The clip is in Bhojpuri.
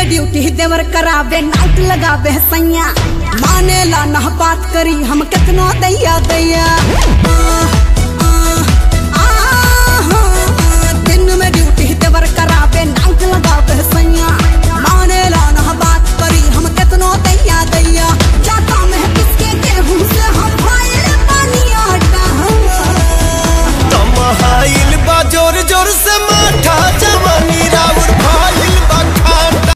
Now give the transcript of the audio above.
ड्यूटी देवर करावे नाइट लगावे सैया माने ला ना बात करी हम कितनो दैया दैया